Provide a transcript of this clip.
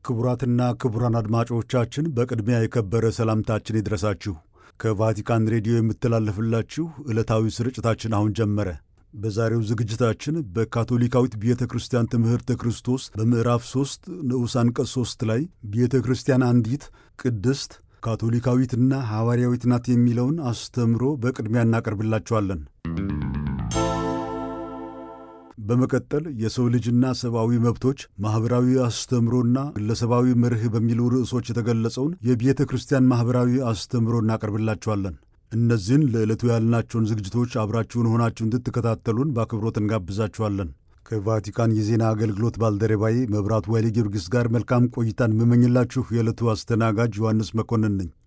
ክቡራትና ክቡራን አድማጮቻችን በቅድሚያ የከበረ ሰላምታችን ይድረሳችሁ። ከቫቲካን ሬዲዮ የምተላለፍላችሁ ዕለታዊ ስርጭታችን አሁን ጀመረ። በዛሬው ዝግጅታችን በካቶሊካዊት ቤተ ክርስቲያን ትምህርተ ክርስቶስ በምዕራፍ 3 ንዑስ አንቀጽ 3 ላይ ቤተ ክርስቲያን አንዲት ቅድስት ካቶሊካዊትና ሐዋርያዊት ናት የሚለውን አስተምሮ በቅድሚያ እናቀርብላችኋለን። በመቀጠል የሰው ልጅና ሰብአዊ መብቶች ማኅበራዊ አስተምሮና ግለሰባዊ መርህ በሚሉ ርዕሶች የተገለጸውን የቤተ ክርስቲያን ማኅበራዊ አስተምሮ እናቀርብላችኋለን። እነዚህን ለዕለቱ ያልናቸውን ዝግጅቶች አብራችሁን ሆናችሁ እንድትከታተሉን በአክብሮት እንጋብዛችኋለን። ከቫቲካን የዜና አገልግሎት ባልደረባዬ መብራቱ ኃይሌ ጊዮርጊስ ጋር መልካም ቆይታን የምመኝላችሁ የዕለቱ አስተናጋጅ ዮሐንስ መኮንን ነኝ።